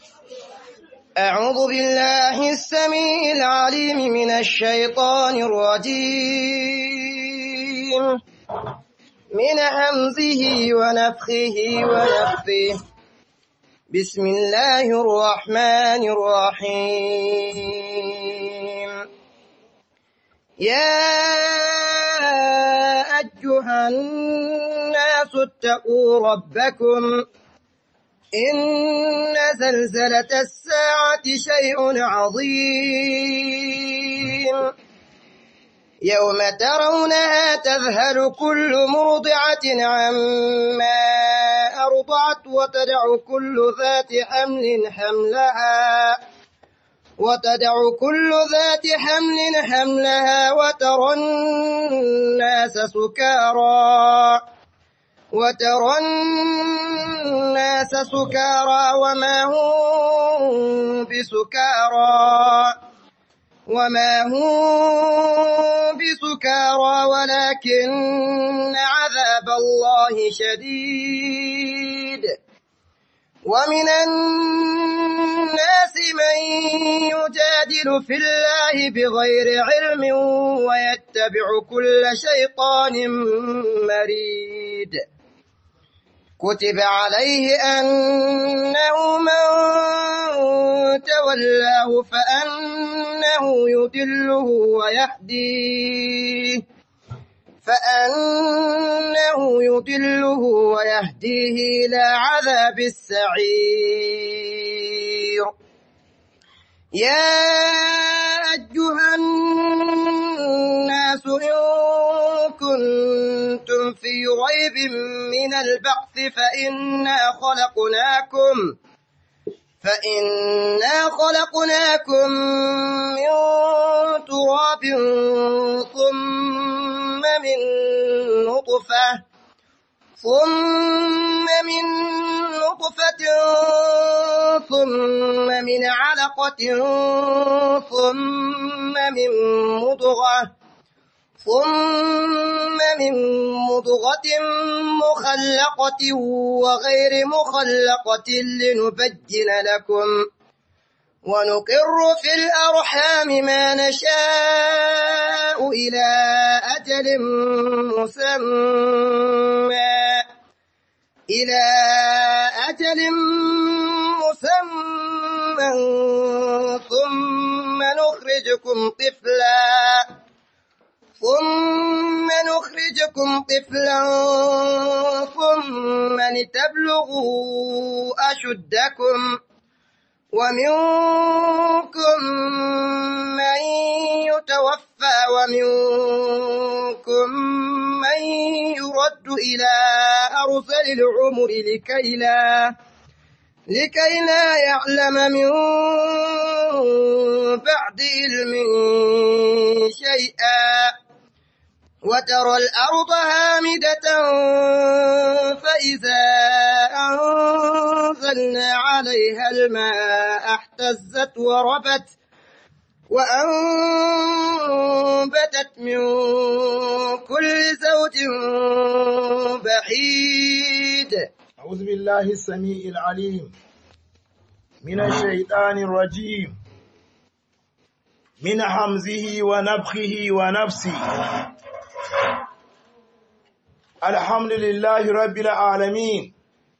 أعوذ بالله السميع العليم من الشيطان الرجيم من همزه ونفخه ونفثه بسم الله الرحمن الرحيم يا أيها الناس اتقوا ربكم إن زلزلة الساعة شيء عظيم يوم ترونها تذهل كل مرضعة عما أرضعت وتدع كل ذات حمل حملها وتدع كل ذات حمل حملها وترى الناس سكارى وترى الناس سكارى وما هم بسكارى وما هم بسكارى ولكن عذاب الله شديد ومن الناس من يجادل في الله بغير علم ويتبع كل شيطان مريد كتب عليه أنه من تولاه فأنه يدله ويهديه فأنه يدله ويهديه إلى عذاب السعير يا أيها الناس إن كنتم في ريب من البعث فإنا خلقناكم فإنا خلقناكم من تراب ثم من نطفة ثم من نطفة ثم من علقة ثم من مضغة ثم من مضغة مخلقة وغير مخلقة لنبين لكم ونقر في الأرحام ما نشاء إلى أجل مسمى إلى أجل مسمى ثم نخرجكم طفلاً ثم نخرجكم طفلا ثم لتبلغوا أشدكم ومنكم من يتوفى ومنكم من يرد إلى أرسل العمر لكي لا لكي لا يعلم من بعد علم شيئا وترى الأرض هامدة فإذا أنزلنا عليها الماء اهتزت وربت وأنبتت من كل زوج بحيد أعوذ بالله السميع العليم من الشيطان الرجيم من حمزه ونفخه ونفسه الحمد لله رب العالمين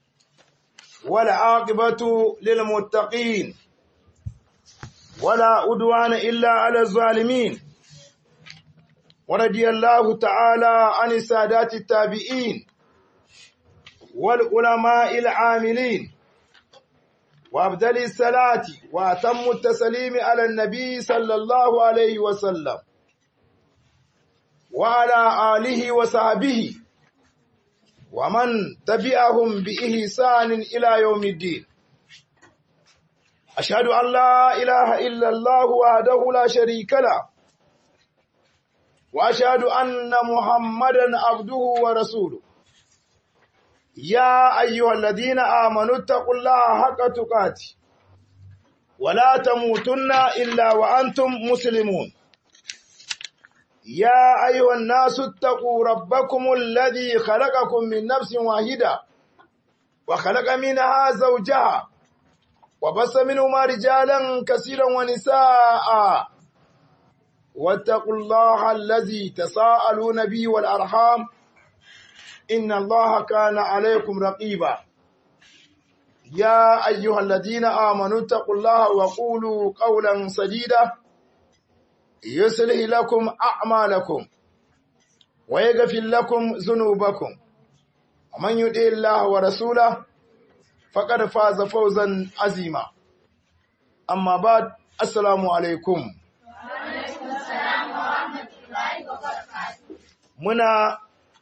والعاقبة للمتقين ولا أدوان إلا على الظالمين ورضي الله تعالى عن السادات التابعين والعلماء العاملين وأبدل الصلاة وأتم التسليم على النبي صلى الله عليه وسلم وعلى آله وصحبه ومن تبعهم بإحسان إلى يوم الدين أشهد أن لا إله إلا الله وحده لا شريك له وأشهد أن محمدا عبده ورسوله يا أيها الذين آمنوا اتقوا الله حق تقاته ولا تموتن إلا وأنتم مسلمون يا أيها الناس اتقوا ربكم الذي خلقكم من نفس واحدة وخلق منها زوجها وبث منهما رجالا كثيرا ونساء واتقوا الله الذي تساءلون به والأرحام إن الله كان عليكم رقيبا يا أيها الذين آمنوا اتقوا الله وقولوا قولا سديدا يصلح لكم أعمالكم ويغفر لكم ذنوبكم ومن يطع الله ورسوله فقد فاز فوزا عظيما أما بعد السلام عليكم muna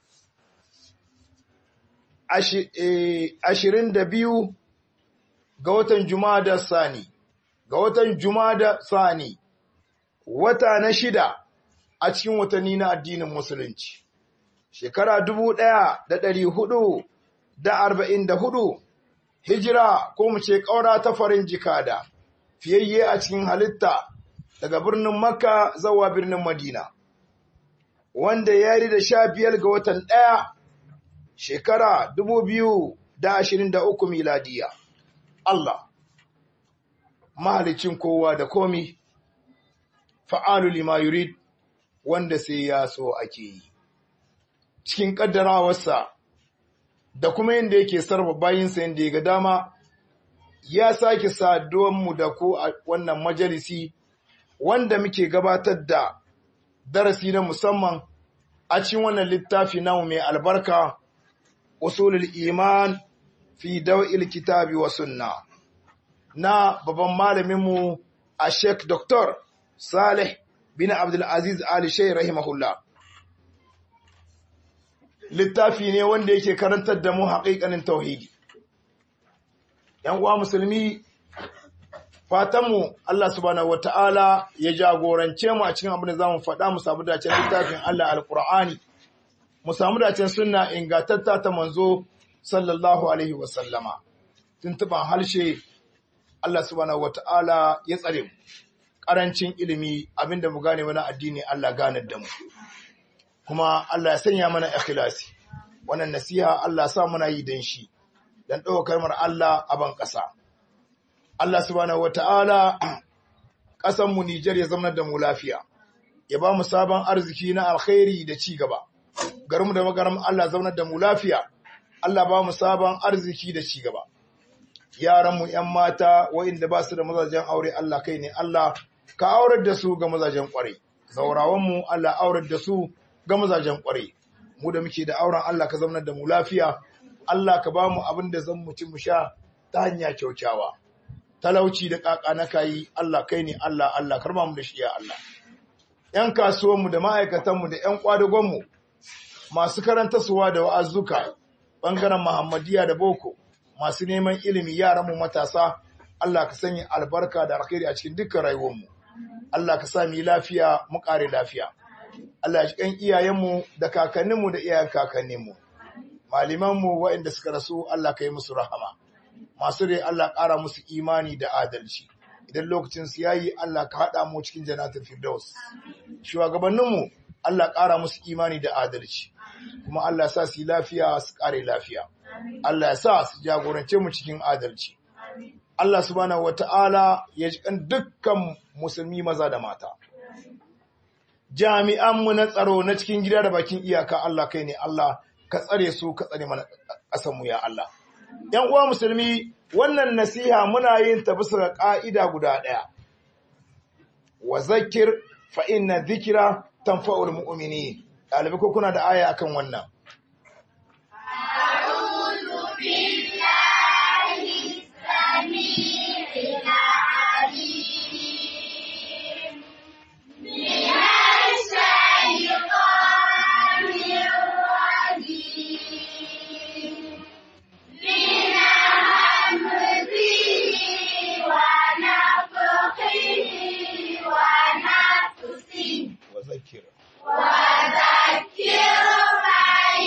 ashirin da biyu ga watan Jumada Sani, ga watan Jumada Sani, wata na shida a cikin watanni na addinin Musulunci. Shekara dubu ɗaya da ɗari hudu da arba'in da hudu, hijira ko mu ce ƙaura ta farin jikada, fiyayye a cikin halitta daga birnin Makka zawa birnin Madina. Wanda ya yi da sha biyar ga watan ɗaya shekara dubu biyu da ashirin da uku miladiya. Allah, mahalicin kowa da komi, fa'alu lima yurid wanda sai ya so ake yi. Cikin ƙaddarawarsa da kuma yadda yake sarfa bayinsa yadda ya ga dama, ya sake saduwanmu da ku a wannan majalisi wanda muke gabatar da darasi na musamman a cikin wannan littafi namu mai albarka, usulul iman fi daw'il kitabi wa sunna na babban malaminmu a Sheikh Dr. Saleh bin Abdul Aziz Ali Shay rahimahullah littafi ne wanda yake karantar da mu haƙiƙanin tauhidi ‘yan uwa musulmi fatanmu Allah subhanahu wata'ala ya jagorance mu a cikin abin da za mu faɗa mu samu dacen littafin Allah alƙur'ani mu samu dacen sunna ingantatta ta manzo sallallahu alaihi wasallama tuntuban harshe Allah subhanahu wata'ala ya tsare mu ƙarancin ilimi abinda mu gane wani addini Allah ganar da mu kuma Allah ya sanya mana ikhlasi wannan nasiha Allah sa muna yi dan shi dan ɗaukar mar Allah a ban ƙasa Allah subhanahu wata'ala ƙasan mu Nijar ya zama da mu lafiya ya ba mu sabon arziki na alkhairi da ci gaba garinmu da magaram Allah zaunar da mu lafiya Allah ba mu sabon arziki da ci gaba yaranmu ‘yan mata wa'inda ba su da mazajen aure Allah kai ne Allah ka aurar da su ga mazajen ƙwarai zaurawanmu Allah aurar da su ga mazajen ƙwarai mu da muke da auren Allah ka zaunar da mu lafiya Allah ka ba mu abin da zan mu ci mu sha ta hanya kyaukyawa talauci da ƙaƙa na kayi Allah kai ne Allah Allah karba mu da shi ya Allah ‘yan kasuwanmu da ma'aikatanmu da ‘yan ƙwadagonmu masu karantarsuwa da wa'azzuka ɓangaren Muhammadiyya da Boko, masu neman ilimi yaranmu matasa, Allah ka sanya albarka da alkhairi a cikin dukkan rayuwarmu. Allah ka sa mu lafiya mu ƙare lafiya. Allah ya kan iyayenmu da kakanninmu da iyayen kakanninmu. Malimanmu waɗanda suka rasu Allah ka yi musu rahama. Masu rai Allah ƙara musu imani da adalci. Idan lokacin su yayi Allah ka haɗa mu cikin jannatul firdaus. Shugabanninmu Allah ƙara musu imani da adalci. kuma Allah ya sa su yi lafiya su kare lafiya. Allah ya sa su jagorance mu cikin adalci. Allah subhanahu wata'ala ya ji kan dukkan musulmi maza da mata. Jami'anmu na tsaro na cikin gida da bakin iyaka Allah kai ne Allah ka tsare su ka tsare mana ƙasanmu ya Allah. ‘Yan uwa musulmi wannan nasiha muna yin ta bisa ga ƙa'ida guda ɗaya. Wa zakir fa inna zikira tanfa'ul mu'minin. ɗalibai ko kuna da aya akan wannan. وذكر وذكر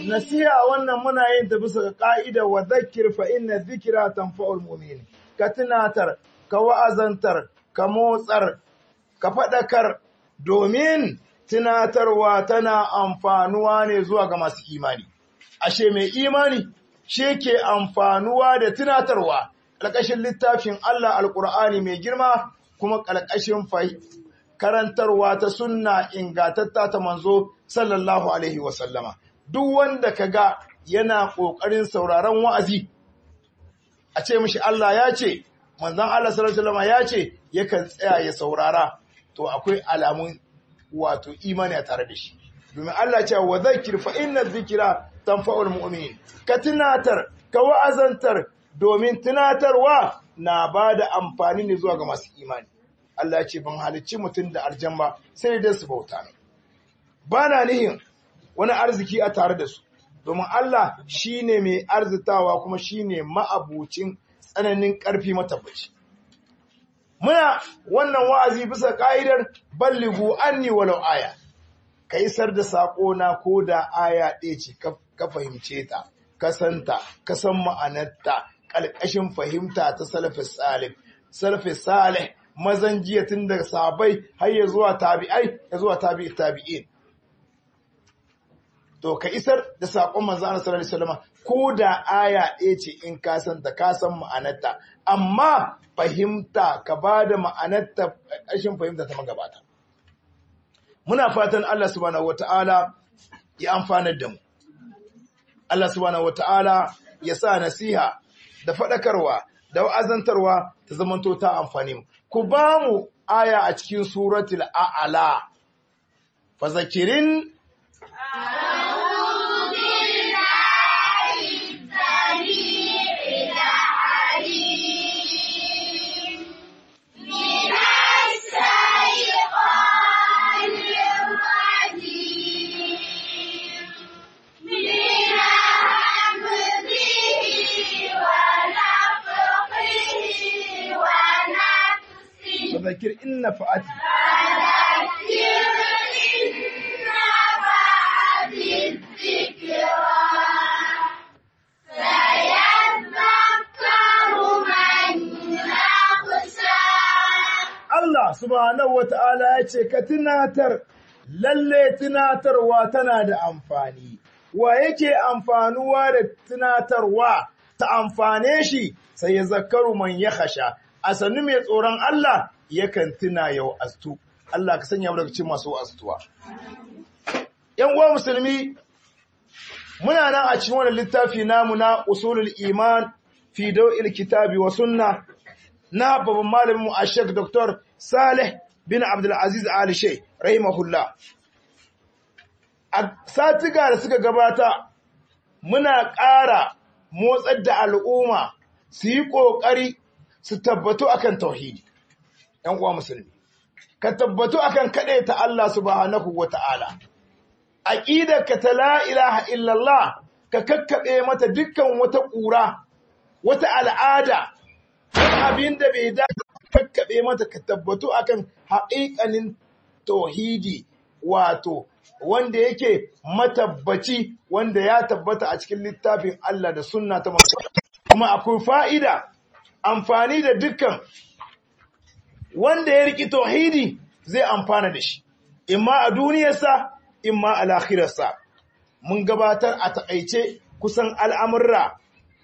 nasiha wannan muna yin ta bisa ga ka'ida wa dhakkir fa inna dhikra tanfa'ul mu'min ka tunatar ka wa'azantar ka motsar ka faɗakar domin tunatarwa tana amfanuwa ne zuwa ga masu imani ashe mai imani shi ke amfanuwa da tunatarwa ƙarƙashin littafin Allah alƙur'ani mai girma kuma ƙarƙashin karantarwa ta sunna ingatatta ta manzo sallallahu alaihi wasallama duk wanda ka ga yana ƙoƙarin sauraron wa'azi a ce mishi Allah ya ce manzon Allah sallallahu alaihi wasallama ya ce yakan tsaya ya saurara to akwai alamun wato imani a tare da shi domin Allah ce wa zakir fa inna dhikra tanfa'ul mu'minin ka tunatar ka wa'azantar domin tunatarwa na bada amfani ne zuwa ga masu imani Allah ya ce ban halicci mutum da aljan ba sai dai su bauta ne bana nihin wani arziki a tare da su domin Allah shine mai arzitawa kuma shine ma'abucin tsananin ƙarfi matabbaci muna wannan wa'azi bisa ka'idar balligu anni walau aya ka isar da sako na ko da aya ɗaya ce ka fahimce ta ka santa ka san ma'anarta ƙalƙashin fahimta ta salafis salih salafis salih mazan jiya tun daga sabai har ya zuwa tabi'ai ya zuwa tabi'i tabi'in to ka isar da sakon manzo Allah sallallahu alaihi wasallam ko da aya ɗaya ce in ka santa ka san ma'anarta amma fahimta ka ba da ma'anarta ƙarshen fahimta ta magabata. Muna fatan Allah subhanahu wata'ala ya amfanar da mu. Allah subhanahu wata'ala ya sa nasiha da faɗakarwa da wa'azantarwa ta zamanto ta amfani mu. Ku ba mu aya a cikin suratul a'ala. Fa zakirin فذكر إن نفعت Allah subhanahu wa ta'ala ya ce, Ka tunatar, lalle tunatarwa tana da amfani, wa yake amfanuwa da tunatarwa ta amfane shi sai ya zakaru man ya hasha, a sannu mai tsoron Allah yakan tuna yau astu. Allah ka sanya daga cikin masu astuwa. ‘Yan uwa musulmi, muna nan a cikin wani littafi namu na usulul iman fi dau'il kitabi wa sunna na babban malamin a Sheikh Dr. Saleh bin Abdulaziz Ali Shai, rahimahullah. A satiga da suka gabata, muna ƙara motsar da al'umma su yi ƙoƙari su tabbatu akan tauhidi ‘yan uwa musulmi ka tabbatu akan kaɗai ta Allah subhanahu wa ta'ala ka ta la ilaha illallah ka kakkaɓe mata dukkan wata ƙura wata al'ada wani abin da bai da kakkaɓe mata ka tabbatu akan haƙiƙanin tauhidi wato wanda yake matabbaci wanda ya tabbata a cikin littafin Allah da sunna ta masu kuma akwai fa'ida amfani da dukkan wanda ya riƙi tauhidi zai amfana da shi, imma a duniyarsa, imma a lahirarsa. Mun gabatar a taƙaice kusan al'amurra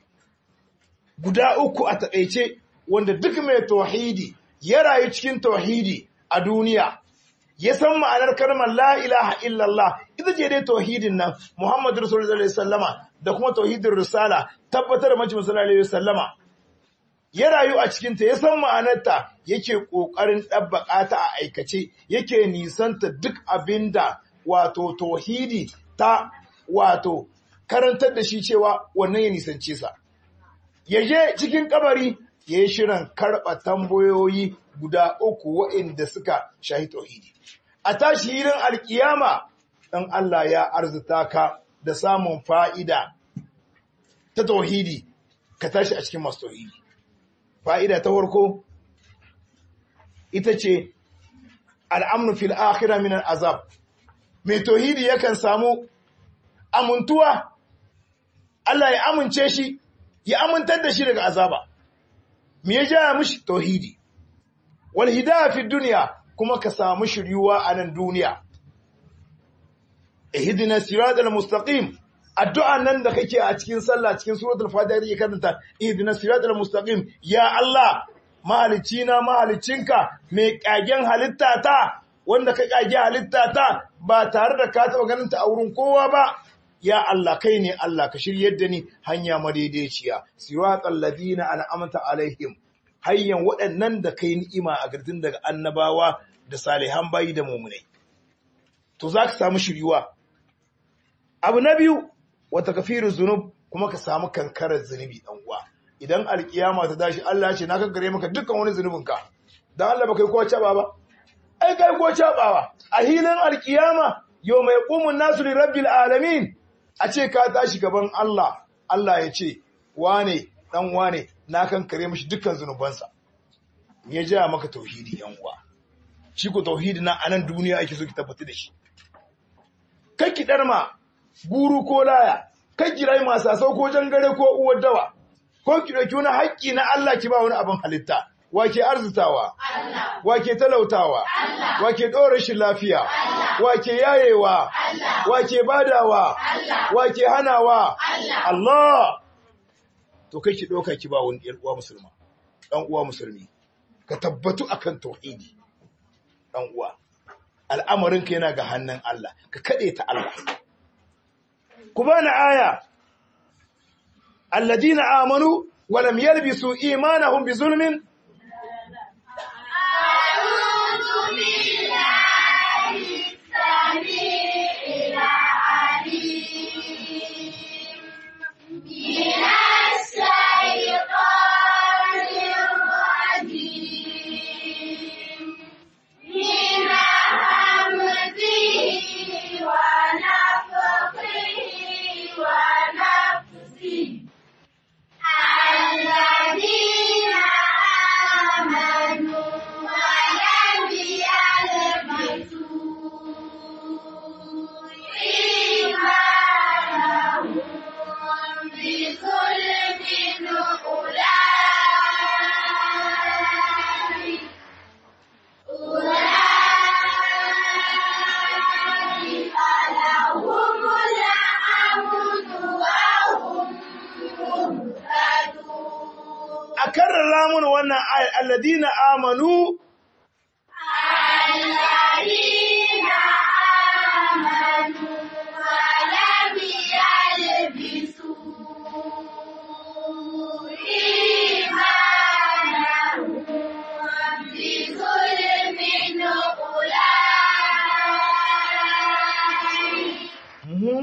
guda uku a taƙaice wanda duk mai tauhidi ya rayu cikin tauhidi a duniya. Ya san ma'anar kalmar la ilaha illallah ita ce dai tauhidin nan Muhammadu Rasulullah sallallahu alaihi wasallama da kuma tauhidin risala tabbatar da majalisar sallallahu alaihi wasallama ya rayu a cikinta ya san ma'anarta yake ƙoƙarin ɗabbaƙa ta a aikace yake nisanta duk abin da wato tauhidi ta wato karantar da shi cewa wannan ya nisance sa ya je cikin kabari ya yi shirin karɓa tambayoyi guda uku waɗanda suka shahi tauhidi a tashi irin alkiyama ɗan Allah ya arzuta ka da samun fa'ida ta tauhidi ka tashi a cikin masu tauhidi fa'ida ta farko ita ce al'amnu fil akhira min azab mai tauhidi yakan samu amuntuwa Allah ya amince shi ya amintar da shi daga azaba me ya ja mishi tauhidi wal hidayah fi dunya kuma ka samu shiryuwa a nan duniya ihdina siratal mustaqim addu'a nan da kake a cikin sallah cikin suratul fatiha yake karanta ihdina siratal mustaqim ya Allah mahalicina mahalicinka mai kagen halitta ta wanda ka kage halitta ta ba tare da ka taba ganin ta a wurin kowa ba ya Allah kai ne Allah ka shiryar da ni hanya madaidaiciya siratal ladina an'amta alaihim hayyan waɗannan da kai ni'ima a gardin daga annabawa da salihan bayi da mumunai to za ka samu shiryuwa abu na biyu wata kafirin zunub kuma ka samu kankarar zunubi dan uwa idan alkiyama ta dashi Allah ce na kankare maka dukkan wani zunubinka dan Allah baka yi ko caba ba ai kai ko cabawa a hilin alkiyama yau mai qumun nasu li rabbil alamin a ce ka tashi gaban Allah Allah ya ce wane dan wane na kankare mishi dukkan zunubansa ya ja maka tauhidi yan uwa shi ko tauhidi na anan duniya ake so ki tabbata da shi kai ki darma guru ko laya kai ki rai masu sau ko jangare ko uwar dawa ko ki dauki wani haƙƙi na Allah ki ba wani abin halitta wake arzutawa wake talautawa wake ɗora shi lafiya wake yayewa wake badawa wake hanawa Allah to kai ki ɗauka ki ba wani ɗan uwa musulma ɗan uwa musulmi ka tabbatu akan tauhidi ɗan uwa al'amarinka yana ga hannun Allah ka kaɗe ta Allah ku bani aya alladina amanu wa lam yalbisu imanahum bi zulmin a karrara mun wannan ayat alladina amanu الذين آمنوا ولم يلبسوا إيمانهم بظلم أولئك Mhm.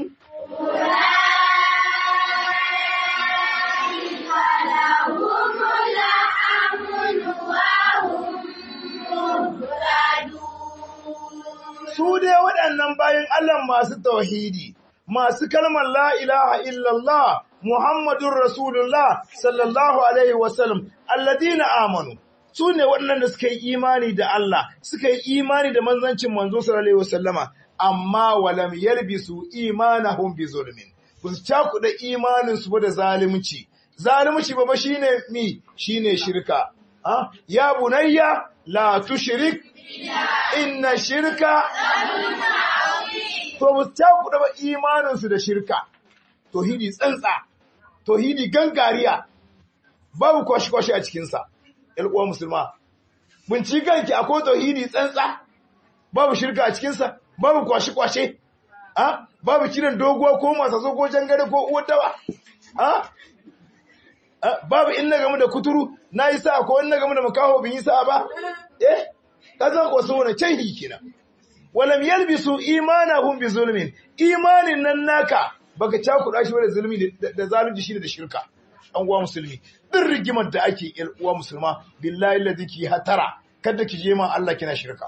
أولئك لهم الأمن وهم مهتدون su dai waɗannan bayan Allah masu tauhidi, masu kalmar la ilaha illallah, Muhammadun Rasulullah sallallahu Alaihi wasallam, alladina amanu, su ne waɗannan da suka yi imani da Allah, suka yi imani da manzancin manzo sallallahu Alaihi wasallama, amma walam yalbisu imanahum bi zulmin. Ba su cakuɗa imaninsu ba da zalunci. Zalunci ba ba shine mi shine shirka. Ha? Ya bunayya la tushrik inna shirka to ba su cakuɗa ba imaninsu da shirka tohidi tsantsa tohidi gangariya babu kwashi-kwashi a cikinsa uwa musulma bincikanki akwai tohidi tsantsa babu shirka a cikinsa babu kwashi-kwashe ha babu kiran doguwa ko masaso ko jangare ko uwar dawa ha Ah, babu in na gamu da kuturu na yi sa'a ko in na gamu da makaho bin yi sa'a ba eh kazan ko so na can hikina walam yalbisu imanahum bi zulmin imanin nan naka baka cakuɗa shi da zulmi da- da zalunci shi da shirka an uwa musulmi din rigimar da ake yar uwa musulma billahi alladhi ki hatara kada ki je ma Allah kina shirka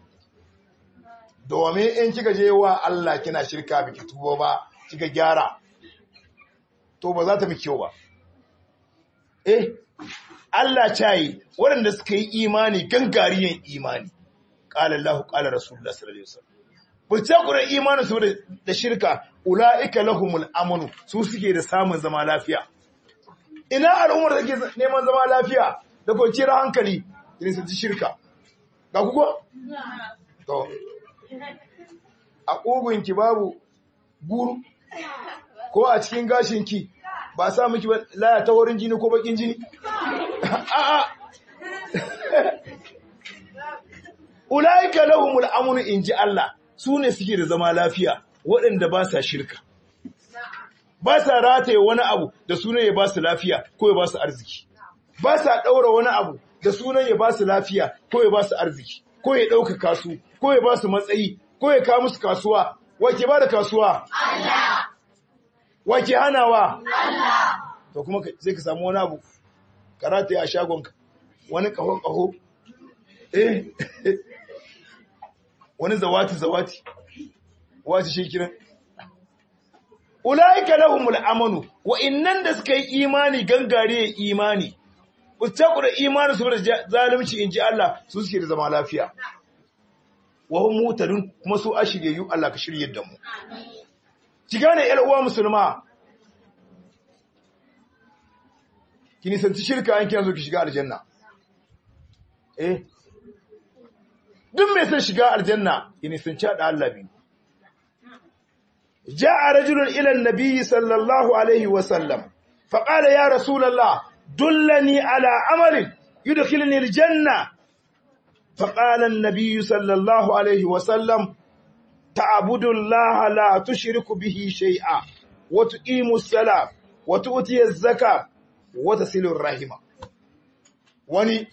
domin in kika je wa Allah kina shirka biki tubo ba kika gyara to ba za ta miki kyau ba eh Allah ta yi waɗanda suka yi imani gangariyan imani ƙala Allah ƙala Rasulullah sallallahu alaihi wasallam ba ta kura imanin su da shirka ulaika lahumul amanu su suke da samun zama lafiya ina al'ummar da ke neman zama lafiya da kwanciyar hankali irin su shirka ga kuko to a ƙugunki babu guru ko a cikin gashinki ba sa miki ba laya ta wurin jini ko bakin jini a'a ulaika lahumul amnu inji Allah su ne suke da zama lafiya waɗanda ba sa shirka ba sa rataye wani abu da sunan ya ba su lafiya ko ya ba su arziki ba sa ɗaura wani abu da sunan ya ba su lafiya ko ya ba su arziki ko ya ɗaukaka su ko ya ba su matsayi ko ya kawo musu kasuwa wake ba da kasuwa wake hanawa to kuma sai ka samu wani abu karata a shagonka wani kaho-kaho eh wani zawati-zawati wace shi kiran ulaika lahumul amanu wa innan da suka yi imani gangare imani ustaku da imani su da zalunci inji Allah su suke da zama lafiya wa hum mutadun kuma su ashiriyyu Allah ka shirye da mu ki gane yar uwa musulma ki nisanci shirka an kina zo ki shiga aljanna eh duk mai son shiga aljanna ki nisanci da Allah biyu جاء رجل إلى النبي صلى الله عليه وسلم فقال يا رسول الله دلني على عمل يدخلني الجنة فقال النبي صلى الله عليه وسلم تعبد الله لا تشرك به شيئا وتقيم الصلاة وتؤتي الزكاة وتصل الرحمة wani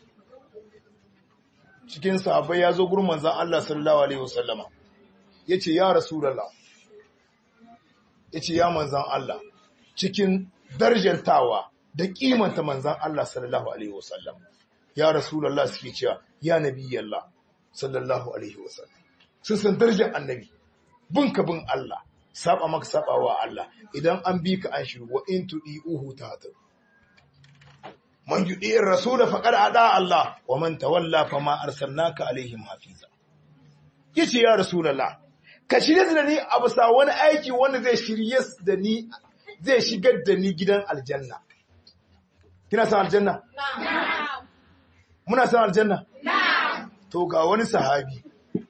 cikin sahabbai ya zo gurin manzon Allah sallallahu alaihi wasallama yace ya rasulullah yace ya manzon Allah cikin darjantawa da kimanta manzon Allah sallallahu alaihi wasallam ya rasulullah suke cewa ya nabiyallah sallallahu alaihi wasallam sun san darajar annabi bin ka bin Allah saba maka saba wa Allah idan an bi ka an shiru wa in tudiuhu tahadu man yudi ar-rasul faqad ada Allah wa man tawalla fama arsalnaka alaihim hafiza yace ya rasulullah ka shirye da ni a bisa wani aiki wanda zai shirye da ni zai shigar da ni gidan aljanna kina san aljanna muna san aljanna to ga wani sahabi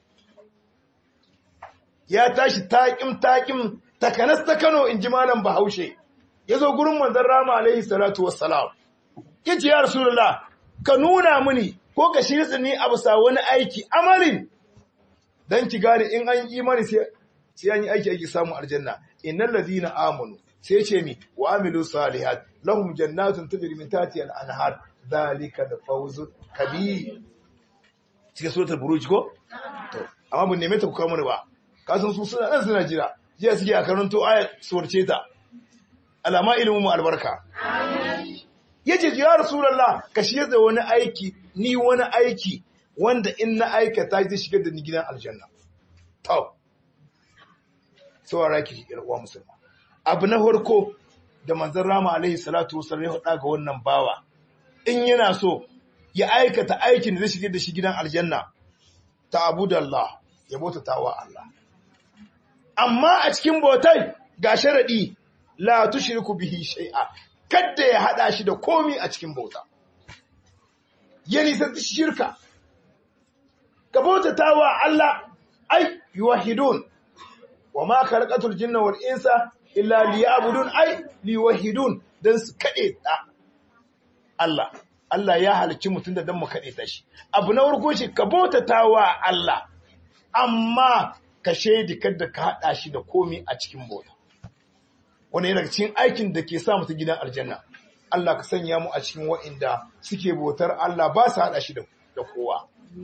ya tashi taƙim taƙim takanas ta Kano in ji malam Bahaushe ya zo gurin manzon Rama alaihi salatu wassalam yace ya rasulullah ka nuna mini ko ka shirye ni a bisa wani aiki amalin dan ki gane in an yi imani sai sai an yi aiki ake samu aljanna innal ladina amanu sai ce mi wa amilu salihat lahum jannatun tajri min tahtiha al-anhar dhalika al-fawz kabir cikin suratul buruj ko to amma mun neme ta ku kawo mana ba ka san su suna nan suna jira jiya suke a karanto ayat surce ta alama ilimin mu albarka yace ya rasulullah ka shirya da wani aiki ni wani aiki wanda in na aikata zai shigar da ni gidan aljanna to saurara ki yar uwa musulma abu na farko da manzon rama alaihi salatu wasallam ya faɗa ga wannan bawa in yana so ya aikata aikin da zai shigar da shi gidan aljanna ta abudallah ya bautata wa Allah amma a cikin bautai ga sharadi la tushriku bihi shay'a kada ya hada shi da komi a cikin bauta ya nisanci shirka ka bautata wa Allah ai yuwahidun wa ma khalaqatul jinna wal insa illa liya'budun ai liwahidun dan su kade da Allah Allah ya halicci mutum da dan mu kade ta shi abu na farko shi ka bautata wa Allah amma ka shaidi kada ka hada shi da komai a cikin bauta wani yana cikin aikin da ke sa mutum gidan aljanna Allah ka sanya mu a cikin wa'inda suke bautar Allah ba su hada shi da kowa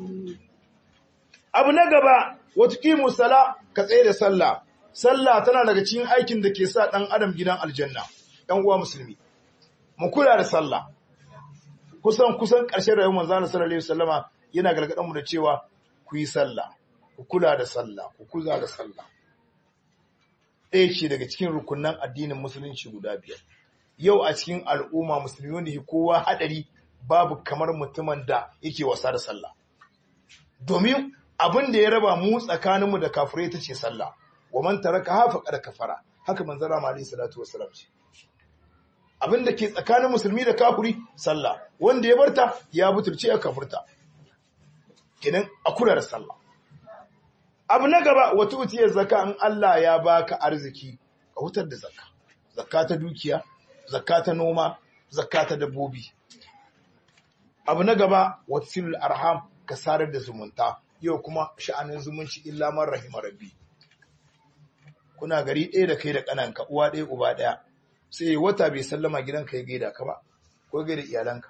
abu na gaba wata kimu sala ka tsaye da sallah sallah tana daga cikin aikin da ke sa ɗan adam gidan aljanna ɗan uwa musulmi mu kula da sallah kusan kusan ƙarshen rayuwar manzo sallallahu alaihi wasallama yana gargaɗin mu da cewa ku yi sallah ku kula da sallah ku kula da sallah ɗaya ce daga cikin rukunan addinin musulunci guda biyar yau a cikin al'umma musulmi wanda ke kowa haɗari babu kamar mutumin da yake wasa da sallah domin abin da ya raba mu tsakaninmu da kafirai ta ce sallah wa man taraka faqad kafara haka manzon Allah alaihi salatu wassalam ce abin da ke tsakanin musulmi da kafiri sallah wanda ya barta ya butulce ya kafurta kenan a kula da sallah abu na gaba wata utiyar zaka in Allah ya baka arziki ka hutar da zakka zakka ta dukiya zakka ta noma zakka ta dabbobi abu na gaba wasilul arham ka sarar da zumunta yau kuma sha'anin zumunci illa man rahima rabbi kuna gari ɗaya da kai da ƙananka uwa ɗaya uba ɗaya sai wata bai sallama gidanka ya gaida ka ba ko gaida iyalanka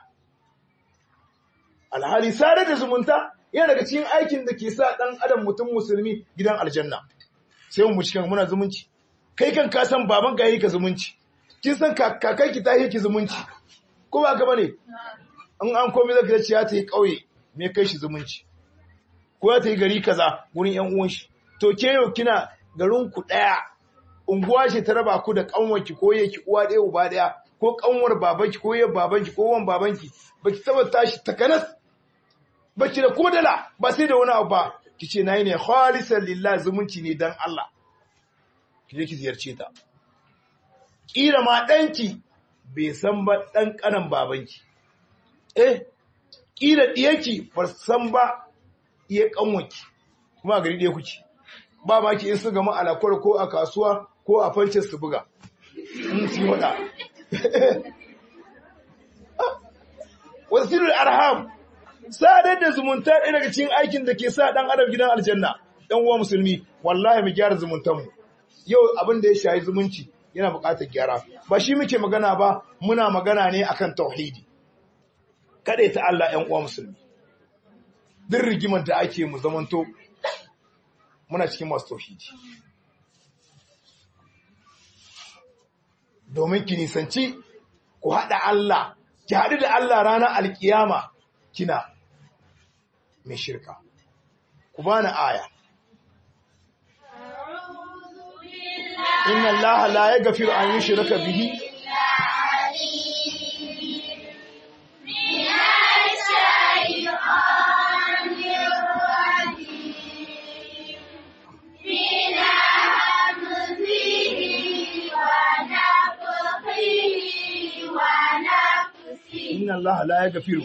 alhali sare da zumunta yana daga cikin aikin da ke sa ɗan adam mutum musulmi gidan aljanna sai mu cikin muna zumunci kai kan ka san baban ka yi ka zumunci kin san kakai ki ta yi ki zumunci ko ba ka bane in an komai zaka ce ya ta yi kauye me kai shi zumunci ko ya ta yi gari kaza gurin yan uwan shi to ke yau kina garin ku daya unguwa ce ta raba ku da kanwarki ko yake uwa ɗaya uba ɗaya ko kanwar babanki ko yan babanki ko wan babanki baki taba tashi takanas baki da kodala ba sai da wani abu ba kice nayi ne khalisan lillah zumunci ne dan Allah kije ki ziyarce ta kila ma danki bai san ba dan kanan babanki eh kila diyarki ba san ba iya kanwarki kuma gari ɗaya kuke ba ma ki in su gama alakwar ko a kasuwa ko a fancin su buga in su wada wasilul arham sadar da zumunta ɗaya daga cikin aikin da ke sa ɗan adam gidan aljanna ɗan uwa musulmi wallahi mu gyara zumuntanmu yau abin da ya shayi zumunci yana buƙatar gyara ba shi muke magana ba muna magana ne akan tauhidi kaɗai ta Allah ‘yan uwa musulmi duk rigimar da ake mu zamanto muna cikin masu tauhidi domin ki nisanci ku haɗa Allah ki haɗu da Allah ranar alkiyama kina mai shirka ku bani aya inna Allah la yaghfiru an yushraka bihi inna Allah la yaghfiru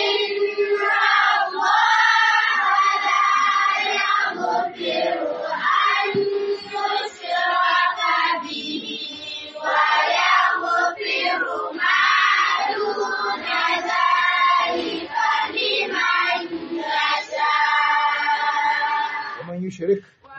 ومن يشرك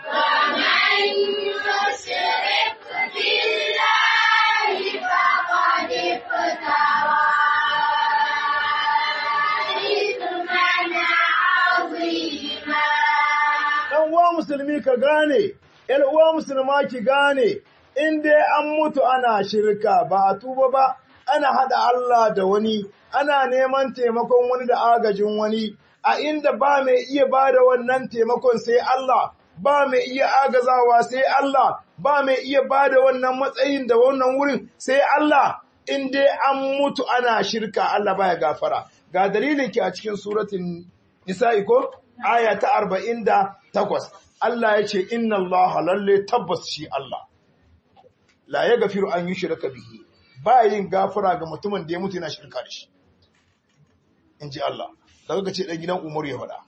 ɗan uwa musulmi ka gane, ‘yan uwa musulma ki gane, in dai an mutu ana shirka ba a tuba ba, ana haɗa Allah da wani, ana neman taimakon wani da agajin wani, a inda ba mai iya ba da wannan taimakon sai Allah, ba mai iya agazawa sai Allah, ba mai iya ba da wannan matsayin da wannan wurin sai Allah, in dai an mutu ana shirka Allah baya gafara. Ga dalilin ki a cikin suratun Nisa'i ko? Aya ta arba'in da takwas. Allah ya ce, Inna Allah lalle tabbas shi Allah. La ya gafiru an yi shirka bihi, ba yin gafara ga mutumin da ya mutu yana shirka da shi. In ji Allah. daga ce ɗan gidan Umaru ya faɗa.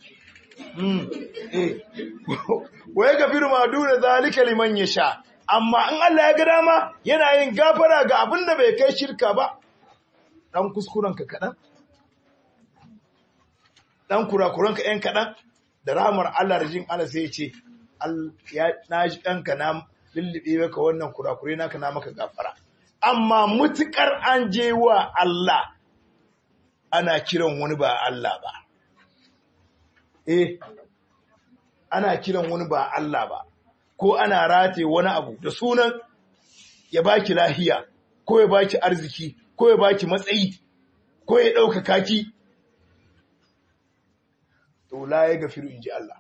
Wa ya gafiru ma duna zalika liman ya sha, amma in Allah ya ga dama yana yin gafara ga abin da bai kai shirka ba, ɗan kuskurenka kaɗan, ɗan kurakuranka ‘yan kaɗan, da rahamar Allah da jin Allah sai ya ce, na ji ɗanka na lullube maka wannan kurakurai naka na maka gafara. Amma mutuƙar an je wa Allah ana kiran wani ba Allah ba. Eh, ana kiran wani ba Allah ba, ko ana rataye wani abu da sunan ya baki lahiya, ko ya baki arziki, ko ya baki matsayi, ko ya ɗaukaka ki. To, la ya gafiru in ji Allah.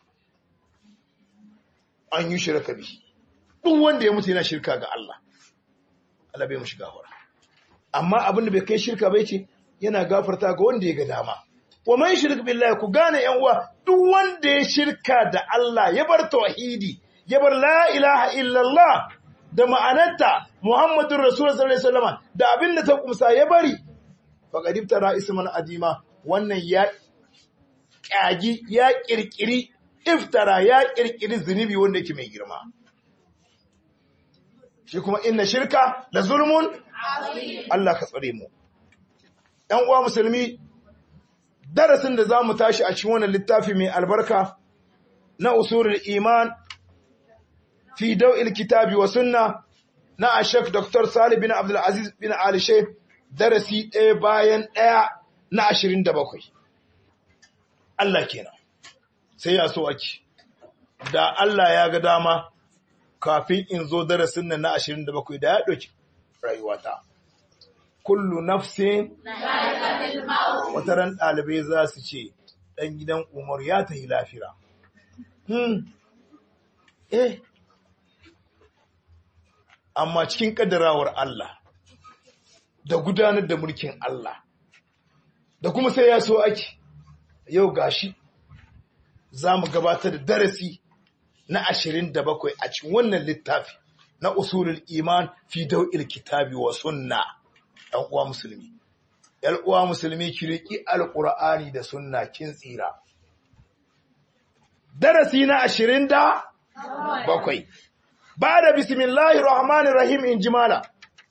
An yi shirka bi. Duk wanda ya mutu yana shirka ga Allah. Allah bai mu shiga hura. Amma abin da bai kai shirka bai ce, yana gafarta ga wanda ya ga dama. Wa man shirk billahi ku gane yan uwa duk wanda ya shirka da Allah ya bar tauhidi ya bar la ilaha illallah da ma'anarta Muhammadun Rasulullah sallallahu alaihi wasallam da abin da ta kumsa ya bari faqad iftara isman adima wannan ya kyagi ya kirkiri iftara ya kirkiri zunubi wanda yake mai girma shi kuma inna shirka la zulmun Allah ka tsare mu ɗan uwa musulmi darasin da zamu tashi a cikin wannan littafi mai albarka na usulul iman fi daw'il kitabi wa sunna na ashek Dr. Salih bin Abdul Aziz bin Ali Sheikh darasi ɗaya bayan ɗaya na 27 Allah kenan sai ya so ake da Allah ya ga dama kafin in zo darasin nan na 27 da ya ɗauki rayuwata kullu nafsin wataran ɗalibai za su ce ɗan gidan umar ya tahi lafira hmm eh amma cikin ƙaddarawar Allah da gudanar da mulkin Allah da kuma sai ya so ake yau gashi za mu gabatar da darasi na ashirin da bakwai a cikin wannan littafi na usulul iman fi dau'il kitabi wa sunna ɗan uwa musulmi ‘yan uwa musulmi ki riƙi alƙur'ani da sunna kin tsira darasi na ashirin da bakwai ba da bismillahir rahmanir rahim in jimala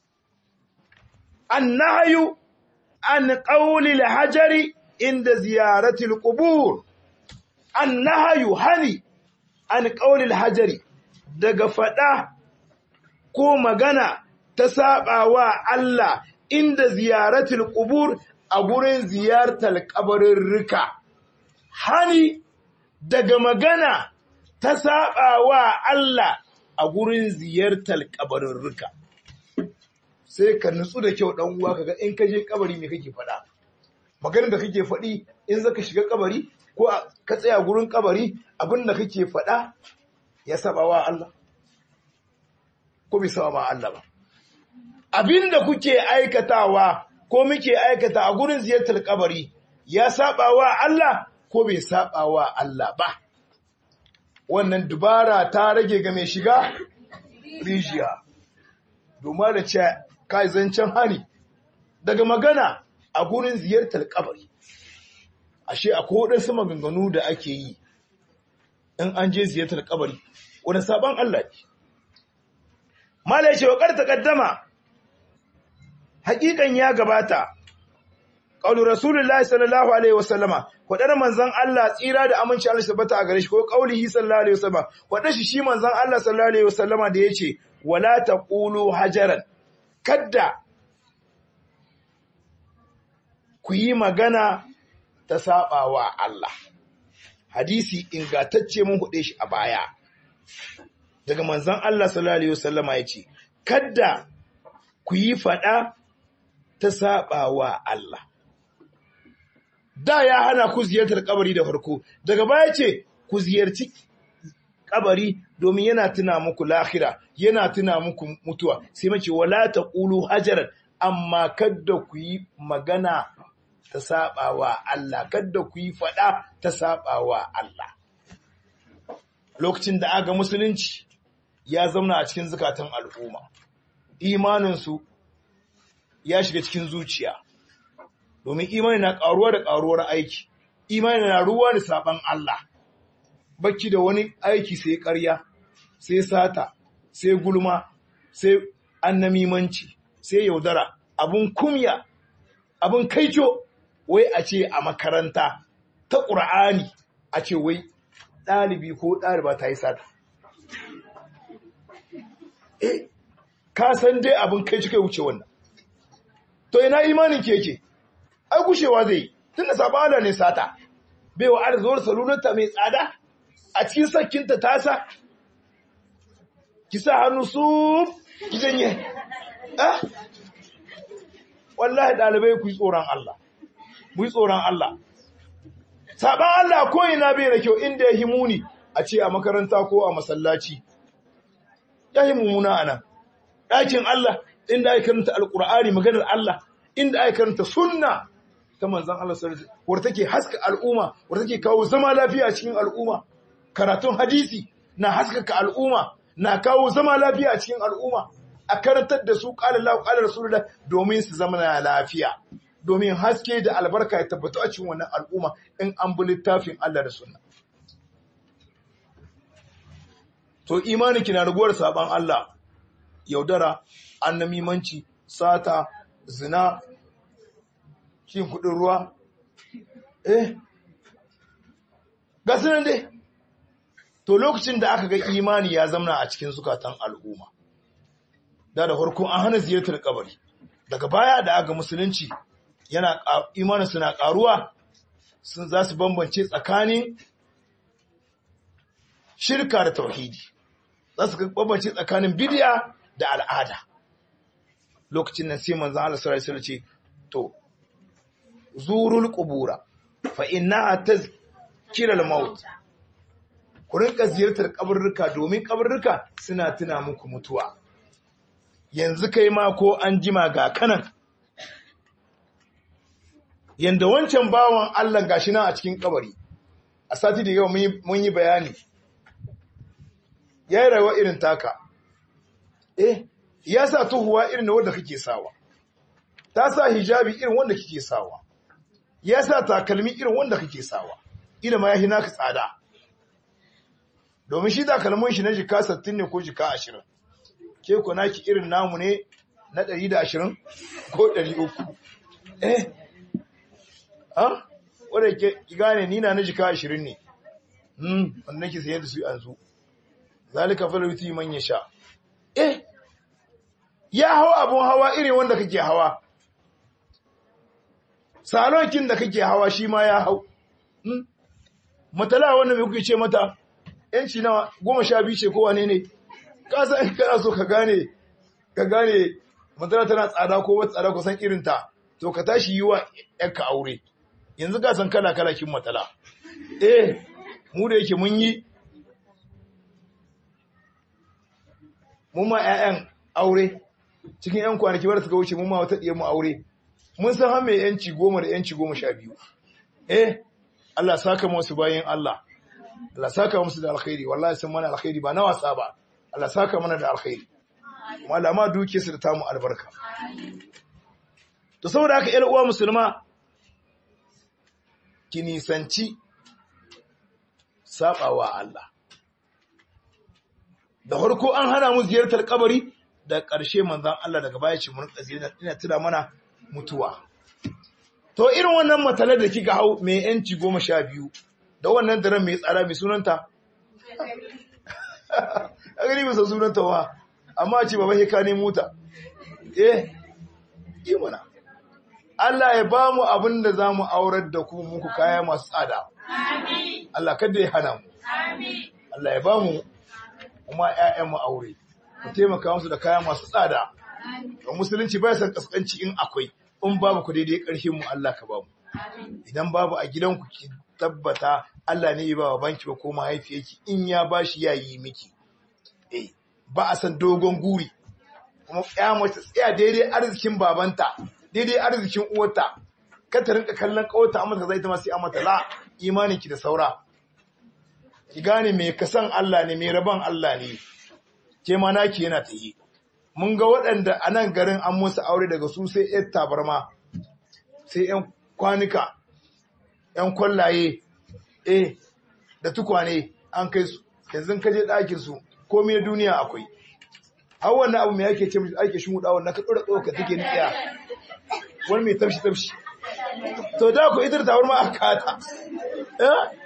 annahyu an qawli hajari inda ziyaratil qubur annahyu hani an qawli hajari daga fada ko magana ta sabawa Allah inda ziyaratil qubur a gurin ziyartar kabarirrika hani daga magana ta sabawa Allah a gurin ziyartar kabarirrika sai ka nutsu da kyau dan uwa kaga in ka je kabari me kake faɗa maganar da kake faɗi in zaka shiga kabari ko ka tsaya gurin kabari abin da kake faɗa ya saba wa Allah ko bai saba ma Allah ba abin da kuke aikatawa ko muke aikata a gurin ziyartar kabari ya saba wa Allah ko bai saba wa Allah ba wannan dubara ta rage ga mai shiga rijiya domin da ce kai zancen hani daga magana a gurin ziyartar kabari ashe akwai waɗansu maganganu da ake yi in an je ziyartar kabari wani sabon Allah ne mala ce wakar takaddama hakikan ya gabata qaulu rasulullahi sallallahu alaihi wasallama wadar manzon Allah tsira da aminci Allah tabbata a gare shi ko qaulihi sallallahu alaihi wasallama wadar shi shi manzon Allah sallallahu alaihi wasallama da yace wala taqulu hajaran kadda ku yi magana ta sabawa Allah hadisi ingantacce mun hude shi a baya daga manzon Allah sallallahu alaihi wasallama yace kadda ku yi fada ta sabawa Allah da ya hana ku ziyartar kabari da farko daga baya ce ku ziyarci kabari domin yana tuna muku lahira yana tuna muku mutuwa sai mace wala taqulu hajaran amma kadda ku yi magana ta sabawa Allah kadda ku yi fada ta sabawa Allah lokacin da aga musulunci ya zauna a cikin zukatan al'umma imaninsu ya shiga cikin zuciya domin imani na ƙaruwa da ƙaruwar aiki imani na ruwa da saban Allah bacci da wani aiki sai ƙarya sai sata sai gulma sai annamimanci sai yaudara abun kumya abun kaico wai a ce a makaranta ta ƙur'ani a ce wai ɗalibi ko ɗaliba ta yi sata eh ka san dai abin kai kai wuce wannan to ina imanin ke yake ai gushewa zai tunda sabana ne sata bai wa arzuwar salunarta mai tsada a cikin sakkinta tasa ki sa hannu su ki janye ah wallahi dalibai ku yi tsoron Allah mu yi tsoron Allah saban Allah ko ina bai da kyau inda ya himuni a ce a makaranta ko a masallaci ya yi mummuna a nan ɗakin Allah inda aka karanta alƙur'ani maganar Allah inda aka karanta sunna ta manzan Allah sallallahu alaihi wadda take haska al'umma wadda take kawo zama lafiya a cikin al'umma karatun hadisi na haskaka al'umma na kawo zama lafiya a cikin al'umma a karantar da su qala Allahu qala rasulullah domin su zama na lafiya domin haske da albarka ya tabbata a cikin wannan al'umma in an bi littafin Allah da sunna to imani kina raguwar saban Allah yaudara annamimanci sata zina cin kudin ruwa eh ga sunan dai to lokacin da aka ga imani ya zamna a cikin zukatan al'umma da da farko an hana ziyartar kabari daga baya da aka musulunci yana imanin suna karuwa sun za su bambance tsakanin shirka da tauhidi za su bambance tsakanin bidiya da al'ada lokacin nan sai manzon Allah sallallahu alaihi ce to zurul qubura fa innaha tazkira al-maut ku rinka ziyartar kaburruka domin kaburruka suna tuna muku mutuwa yanzu kai ma ko an jima ga kanan yanda wancan bawan Allah gashi nan a cikin kabari a sati da yau mun yi bayani ya yi rayuwa irin taka eh ya sa tuhuwa irin wanda kake sawa ta sa hijabi irin wanda kake sawa ya sa takalmi irin wanda kake sawa ila ma ya hina ka tsada domin shi takalmin shi na jika 60 ne ko jika 20 ke ku naki irin namu ne na 120 ko 300 eh ha wanda ke gane ni na na jika 20 ne hmm wanda nake sayar da su yanzu zalika faluti man yasha eh ya hawa abun hawa irin wanda kake hawa salonkin da kake hawa shi ma ya hau matala wanda mai kuke ce mata yanci na goma sha biyu ce ko wane ne ka san kana so ka gane ka gane matala tana tsada ko wata tsada kusan irin ta to ka tashi yi wa yanka aure yanzu ka san kala kala kin matala eh mu da yake mun yi mun ma 'ya'yan aure cikin 'yan kwanaki wadda suka wuce mun ma wata ɗiyar mu aure mun san har mai yanci goma da yanci goma sha biyu eh Allah saka musu bayan Allah Allah saka musu da alkhairi wallahi sun mana alkhairi ba na wasa ba Allah saka mana da alkhairi malama duke su da tamu albarka to saboda haka ƴar uwa musulma ki nisanci sabawa Allah da farko an hana mu ziyartar kabari da ƙarshe manzan Allah daga baya ce mun ziyartar ina tuna mana mutuwa to irin wannan matalar da kika hau mai yanci goma sha biyu da wannan daren mai tsara mai sunanta a gani bisa sunanta wa amma ce ba ka ne mota eh yi mana Allah ya ba mu abin da za mu aurar da ku muku kaya masu tsada Allah kada ya hana mu Allah ya ba mu kuma ‘ya'yanmu aure, ku taimaka musu da kaya masu tsada, don musulunci bai san kaskanci in akwai, in babu ku daidai ƙarshen mu Allah ka bamu. Idan babu a gidanku ki tabbata Allah ne ya ba wa banki ba ko mahaifiyarki in ya ba shi ya yi miki. Eh, ba a san dogon guri, kuma ya mace tsaya daidai arzikin babanta, daidai arzikin uwarta, ka ta rinka kallon ƙawarta amma ta zai ta masu mata la imaninki da saura. ki gane mai kasan Allah ne mai rabon Allah ne ke ma naki yana ta yi mun ga waɗanda a nan garin an musu aure daga su sai yan tabarma sai yan kwanuka yan kwallaye eh da tukwane an kai su yanzu ka je ɗakin su komai na duniya akwai har wannan abu mai ake ce mai ake shi mudawa na ka ɗora tsoka take niƙiya wani mai tafshi tafshi to da ku ita tabarma a kata eh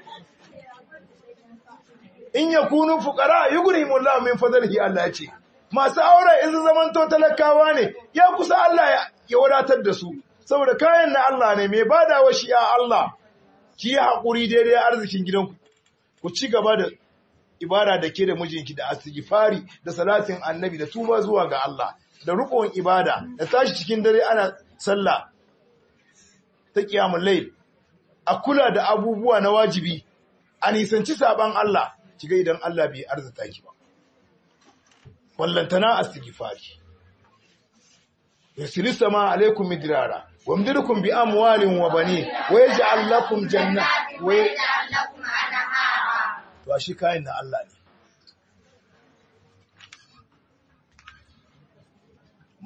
in ya kunu fukara yugrimu Allah min fadlihi Allah ce masu aure in zaman to talakawa ne ya kusa Allah ya wadatar da su saboda kayan na Allah ne mai badawa shi ya Allah ki yi hakuri daidai arzikin gidanku ku ci gaba da ibada da ke da mijinki da astighfari da salatin annabi da tuba zuwa ga Allah da rukun ibada da tashi cikin dare ana sallah ta kiyamul layl a kula da abubuwa na wajibi a nisanci saban Allah kiga idan Allah bai arzuta ki ba wallantana astighfari yasiru sama alaikum midrara wamdirukum bi amwalin wa bani wa yaj'al lakum jannat wa to shi kayan na Allah ne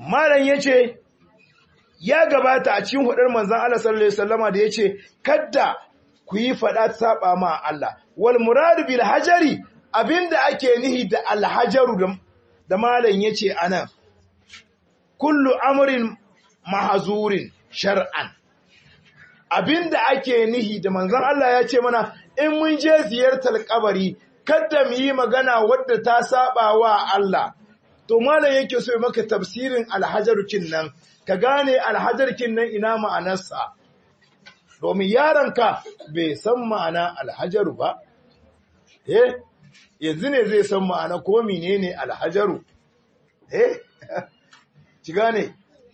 malam yace ya gabata a cikin hudar manzon Allah sallallahu alaihi wasallama da yace kadda ku yi fada saba ma Allah wal muradu bil hajari abinda ake nihi da al hajaru da, da malam yace anan kullu amrin mahzurin shar'an abinda ake nihi da manzon Allah ya ce mana in mun je ziyartar kabari kada mu yi magana wadda ta saba wa Allah to malam yake so ya maka tafsirin alhajarkin nan ka gane alhajarkin nan ina ma'anarsa domin yaronka bai san ma'ana alhajaru ba eh yanzu ne zai san ma'ana ko menene alhajaru eh ki gane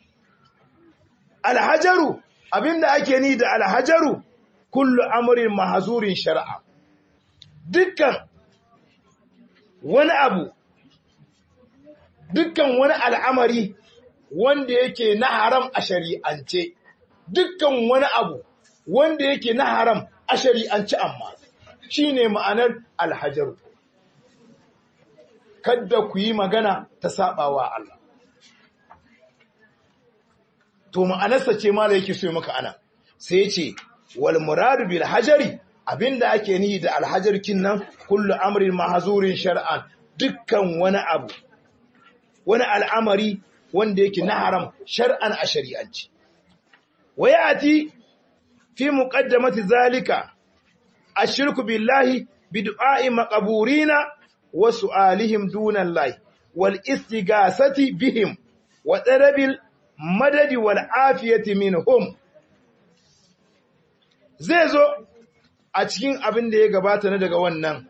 alhajaru abinda ake ni da alhajaru kullu amrin mahzurin shar'a dukkan wani abu dukkan wani al'amari wanda yake na haram a shari'ance dukkan wani abu wanda yake na haram a shari'ance amma shine ma'anar alhajaru kadda ku yi magana ta sabawa Allah to ma'anarsa ce mala yake so maka ana sai ya ce wal muradu bil hajari abinda ake nihi da alhajar nan kullu amrin mahzurin shar'an dukkan wani abu wani al'amari wanda yake na haram shar'an a shari'anci wayati fi muqaddamati zalika ashirku billahi bid'a'i maqburina wa su'alihim duna Allah wal istighasati bihim wa tarabil madadi wal afiyati minhum zai zo a cikin abin da ya gabata na daga wannan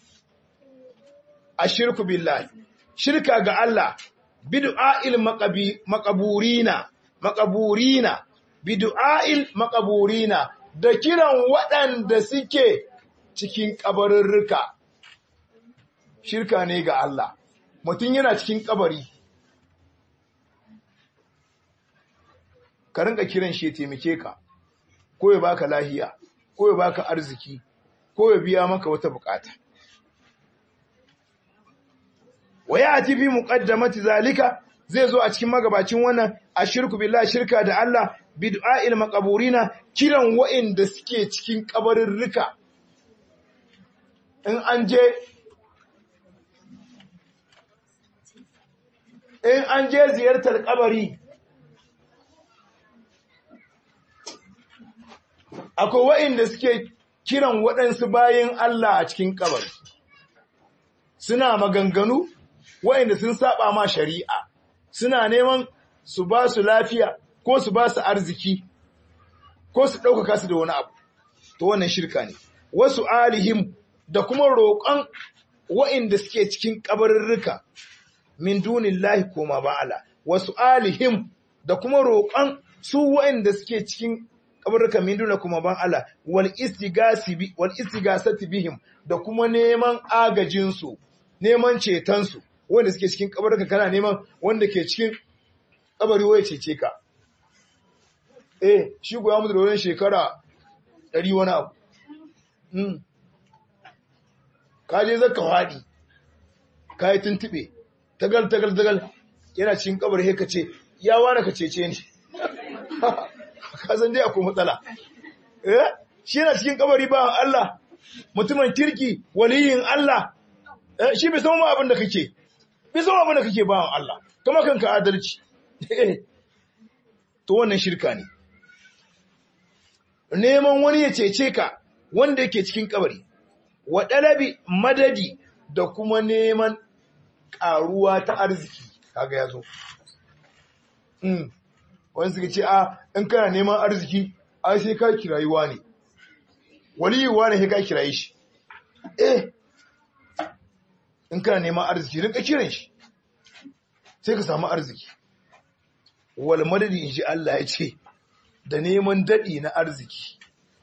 ashirku billahi shirka ga Allah bid'a'il maqaburina maqaburina bid'a'il maqaburina da kiran waɗanda suke cikin kabarurruka shirka ne ga Allah mutum yana cikin kabari ka rinka kiran shi ya taimake ka ko ya baka lahiya ko ya baka arziki ko ya biya maka wata bukata waya ati bi muqaddamati zalika zai zo a cikin magabacin wannan ashirku billahi shirka da Allah bid'a'il maqaburina kiran wa'inda suke cikin kabarirrika in an je in an je ziyartar kabari akwai wa'inda suke kiran waɗansu bayan Allah a cikin kabari suna maganganu wa'inda sun saba ma shari'a suna neman su ba su lafiya ko su ba su arziki ko su ɗaukaka su da wani abu to wannan shirka ne wasu alihim da kuma roƙon wa'inda suke cikin kabarurruka min dunillahi koma ba'ala wasu alihim da kuma roƙon su wa'inda suke cikin kabarruka min duna kuma ban Allah wal istigasi bi wal istigasati bihim da kuma neman agajin su neman ceton su wanda suke cikin kabarruka kana neman wanda ke cikin kabari waye cece ka eh shi goya mu da wani shekara 100 wani abu mm ka je zaka fadi kai tuntube tagal tagal tagal yana cikin kabari he ka ce ya wani ka cece ni kasan dai akwai matsala eh shi yana cikin kabari ba Allah mutumin kirki waliyin Allah eh shi bai san ma abin da kake bai san abin da kake ba Allah kuma kanka adalci to wannan shirka ne neman wani ya cece ka wanda yake cikin kabari wa dalabi madadi da kuma neman karuwa ta arziki kaga yazo mm wani suka ce a in kana neman arziki ai sai ka kirayi ne waliyi ne sai ka kirayi shi eh in kana neman arziki rinka kiran shi sai ka samu arziki wal madadi in ji Allah ya ce da neman dadi na arziki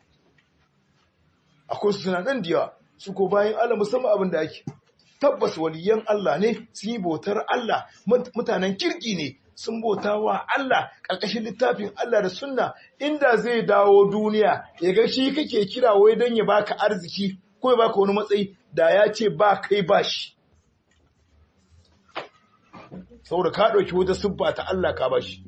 akwai su suna nan da yawa su ko bayan Allah musamman abin da ake tabbas waliyan Allah ne sun yi bautar Allah mutanen kirki ne sun bauta wa Allah ƙarƙashin littafin Allah da sunna inda zai dawo duniya ya ga shi kake kira wai don ya baka arziki ko ya baka wani matsayi da ya ce ba kai ba shi saboda ka ɗauki wata siffa ta Allah ka bashi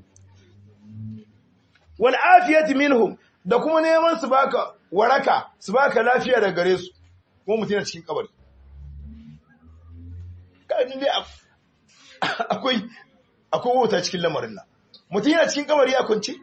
wal afiyati minhum da kuma neman su baka waraka su baka lafiya daga gare su kuma mutum yana cikin kabari kaji dai akwai akwai wata cikin lamarin nan mutum yana cikin kabari a kunce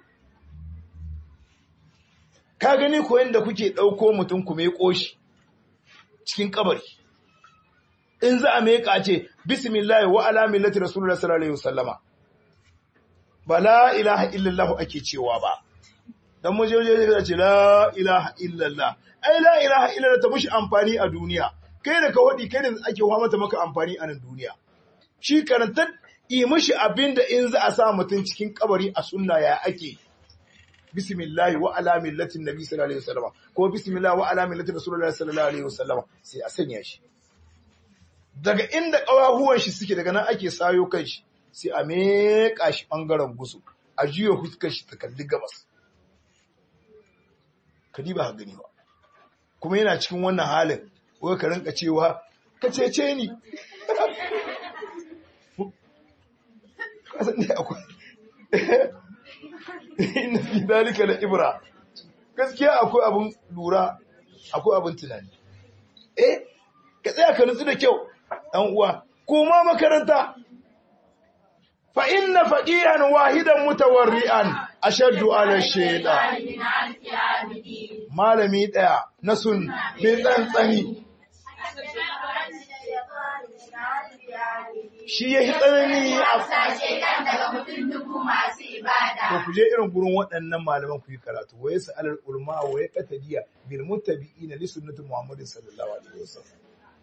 ka gani ko yanda kuke ɗauko mutum ku mai ƙoshi cikin kabari in za a meka ce bismillah wa ala millati rasulullah sallallahu alaihi wasallama ba la ilaha illallah ake cewa ba dan mu je je ce la ilaha illallah ai la ilaha illallah ta mushi amfani a duniya kai da ka wadi kai da ake wa mata maka amfani a nan duniya shi karantar yi mushi abinda in za a sa mutum cikin kabari a sunna ya ake bismillah wa ala millati nabi sallallahu alaihi wasallama ko bismillah wa ala millati rasulullah sallallahu alaihi wasallama sai a sanya shi daga inda ƙawahuwan shi suke daga nan ake sayo kan shi sai a meƙa shi ɓangaren gusu a juya huskar shi ta kalli gabas ka ba ha gani ba kuma yana cikin wannan halin wai ka rinka cewa ka cece ni kasan ne akwai inna fi dalika la ibra gaskiya akwai abin lura akwai abin tunani eh ka tsaya ka nutsu da kyau ɗan uwa kuma makaranta fa inna faqihan wahidan mutawarri'an ashaddu ala shaytan malami daya na sun mai tsantsani shi ya yi tsanani a to ku je irin gurin waɗannan malaman ku yi karatu wa yasa alal ulma wa ya qatadiya bil muttabi'ina li sunnati muhammadin sallallahu alaihi wasallam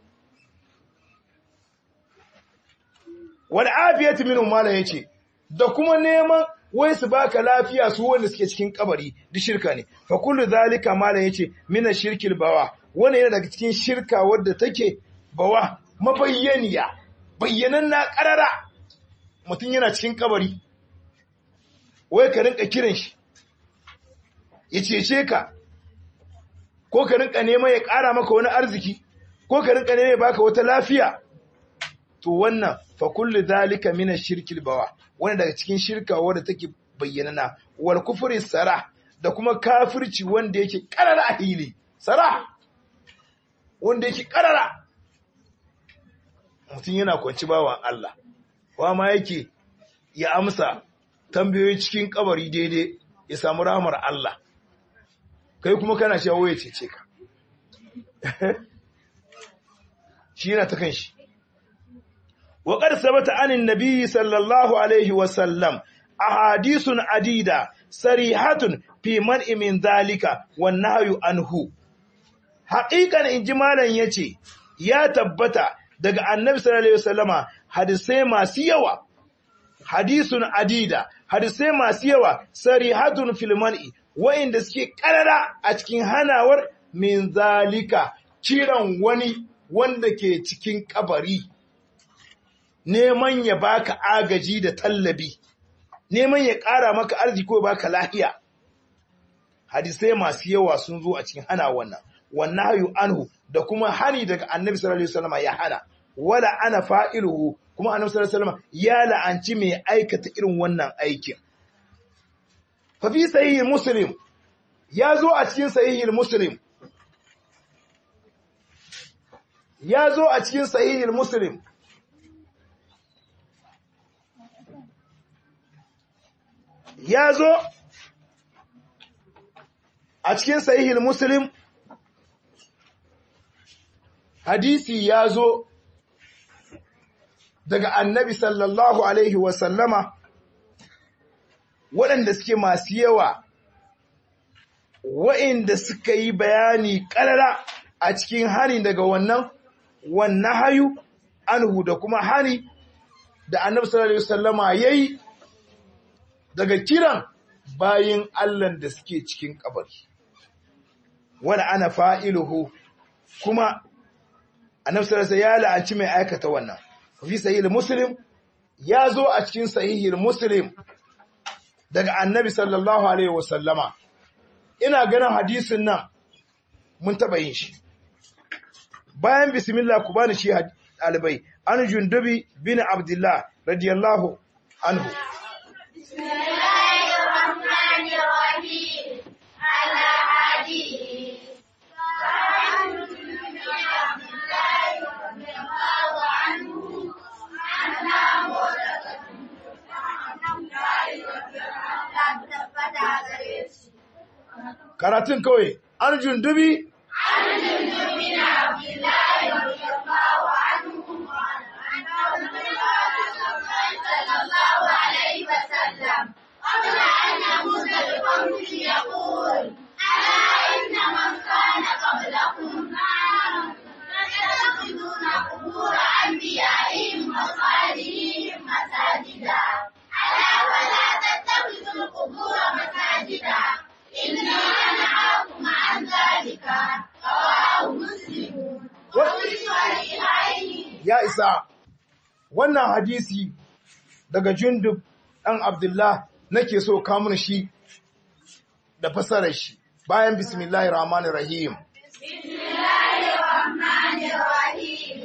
wal afiyatu minhum mala yace da kuma neman wai su baka lafiya su wanda suke cikin kabari duk shirka ne fa kullu zalika mala yace mina shirkil bawa wannan yana daga cikin shirka wadda take bawa mabayyaniya bayyanan na karara mutum yana cikin kabari wai ka rinka kiran shi ya cece ka ko ka rinka neman ya ƙara maka wani arziki ko ka rinka neman ya baka wata lafiya to wannan fa kullu zalika min ash-shirkil bawa wanda daga cikin shirka wanda take bayyanana wal kufri sara da kuma kafirci wanda yake karara a hili sara wanda yake karara mutum yana kwanci bawan Allah wa ma yake ya amsa tambayoyi cikin kabari daidai ya samu rahmar Allah kai kuma kana cewa ya cece ka shi yana ta kanshi wa qad sabata anin nabiyyi sallallahu alaihi wa sallam ahadithun adida sarihatun fi man'i min zalika wan nahyu anhu haqiqan inji malan yace ya tabbata daga annabi sallallahu alaihi wasallama hadisai masu yawa hadisun adida hadisai masu yawa sarihatun fil man'i wa'inda suke karara a cikin hanawar min zalika kiran wani wanda ke cikin kabari neman ya baka agaji da tallabi neman ya ƙara maka arziki ko baka lahiya hadisai masu yawa sun zo a cikin hana wannan wannan hayu anhu da kuma hani daga annabi sallallahu alaihi wasallam ya hana wala ana fa'iluhu kuma annabi sallallahu alaihi wasallam ya la'anci mai aikata irin wannan aikin fa fi sahih muslim ya zo a cikin sahih muslim ya zo a cikin sahih muslim ya zo a cikin sahihul muslim hadisi ya zo daga annabi sallallahu alaihi wasallama waɗanda suke masu yawa waɗanda suka yi bayani ƙarara a cikin hani daga wannan wannan hayu anhu da kuma hani da annabi sallallahu alaihi wasallama yayi daga kiran bayin Allah da suke cikin kabari wani ana fa'iluhu kuma annabi sallallahu alaihi ya la'anci mai aikata wannan fi sahih muslim ya zo a cikin sahih muslim daga annabi sallallahu alaihi wasallama ina ganin hadisin nan mun taba yin shi bayan bismillah ku bani shi ɗalibai an jundubi bin abdullah radiyallahu anhu بسم الله الرحمن الرحيم على حديث وعن ابن عبد الله رضي الله عنه أنها مولدة karatun kawai arjun dubi عن جندب بن عبد الله رضي الله عنه أنه صلى الله عليه وسلم قبل أن يموت بقوله يقول ألا إن من كان قبلكم كانوا يتخذون قبور أنبيائهم وصالحهم مساجدا ألا ولا تتخذوا القبور مساجدا إني أنهاكم عن ذلك رواه مسلم وفي الصحيحين ya isa wannan hadisi daga jundub ɗan abdullah nake so kamun shi da fasarar shi bayan bismillahir rahmanir rahim بسم الله الرحمن الرحيم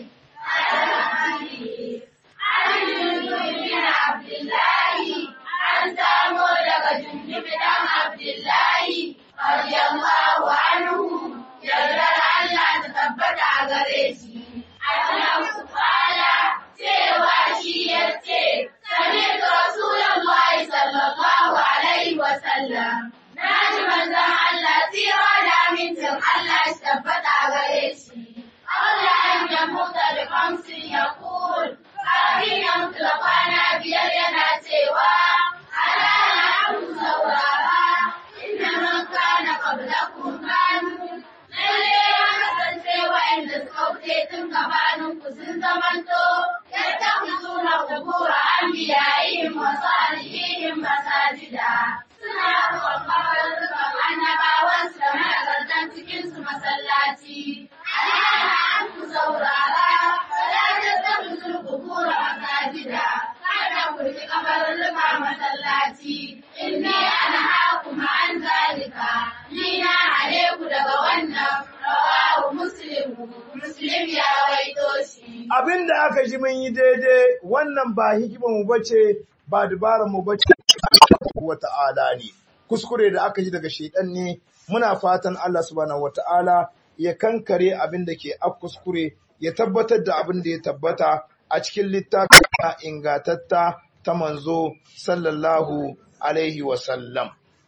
الحديث عن جندب بن عبد الله عن سامو لك جندب بن عبد الله رضي الله عنه يرضى الله تثبت على أنه قال سوى شيئتي سمعت رسول الله صلى الله عليه وسلم ناجي manzon Allah tsira da amincin Allah shi tabbata gare shi. Allah an ya mutu da kamsin ya kul, kafin ya mutu da kwana biyar yana cewa, ala na abu saurara, inna man kana qablakum kanu. Lalle ya kasance wa'anda suka wuce tun gabanin ku sun zamanto, yadda ku suna kubura an biyayihim wa salihihim masajida. Suna ruwan kabarurrukan annabawansu da managartan cikinsu masallaci. Alana an ku saurara, wala ta tafi zurkubura masajida. Kada ku riƙi kabarurruka masallaci. Inni ana haku an zalika. Ni na hare ku daga wannan rawahu muslim. Muslim ya waito shi. abinda aka ji mun yi daidai wannan ba hikimar mu bace ba dabarar mu bace wa ta'ala ne kuskure da aka ji daga shaidan ne muna fatan Allah subhanahu wata'ala ya kankare abin da ke a kuskure ya tabbatar da abin da ya tabbata a cikin littafin ingatatta ta manzo sallallahu alaihi wa sallam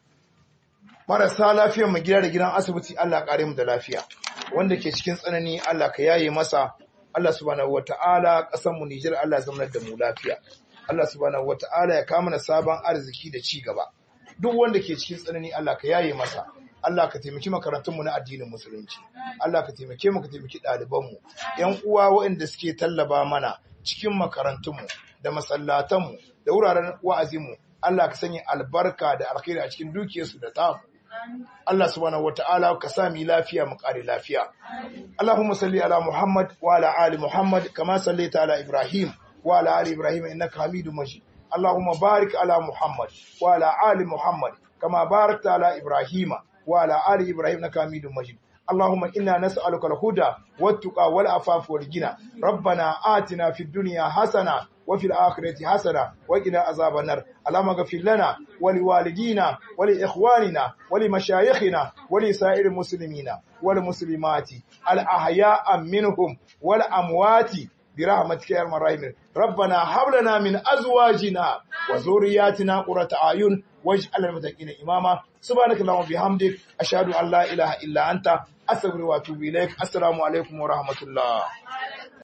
marasa lafiyar mu gida da gidan asibiti Allah kare mu da lafiya wanda ke cikin tsanani Allah ka yaye masa Allah subhanahu wata'ala ƙasar mu Nijar Allah ya zama da mu lafiya Allah subhanahu wata'ala ya kama na sabon arziki da ci gaba duk wanda ke cikin tsanani Allah ka yaye masa Allah ka taimaki makarantunmu na addinin musulunci Allah ka taimake mu ka taimaki ɗalibanmu ƴan uwa waɗanda suke tallaba mana cikin makarantunmu da masallatanmu da wuraren wa'azinmu Allah ka sanya albarka da alkhairi a cikin dukiyarsu da tamu Allah subhanahu wata'ala ka sa mu lafiya mu kare lafiya Allahumma salli ala Muhammad wa ala ali Muhammad kama sallaita ala Ibrahim wa ala ali Ibrahim innaka Hamidum Majid Allahumma barik ala Muhammad wa ala ali Muhammad kama barakta ala Ibrahim wa ala ali Ibrahim innaka Hamidum Majid اللهم إنا نسألك الهدى والتقى والعفاف والغنى ربنا آتنا في الدنيا حسنة وفي الآخرة حسنة وقنا عذاب النار اللهم اغفر لنا ولوالدينا ولإخواننا ولمشايخنا ولسائر المسلمين والمسلمات الأحياء منهم والأموات برحمتك يا ارحم الراحمين ربنا هب لنا من ازواجنا وذرياتنا قرة اعين واجعل المتقين اماما سبحانك اللهم وبحمدك اشهد ان لا اله الا انت استغفرك واتوب اليك السلام عليكم ورحمه الله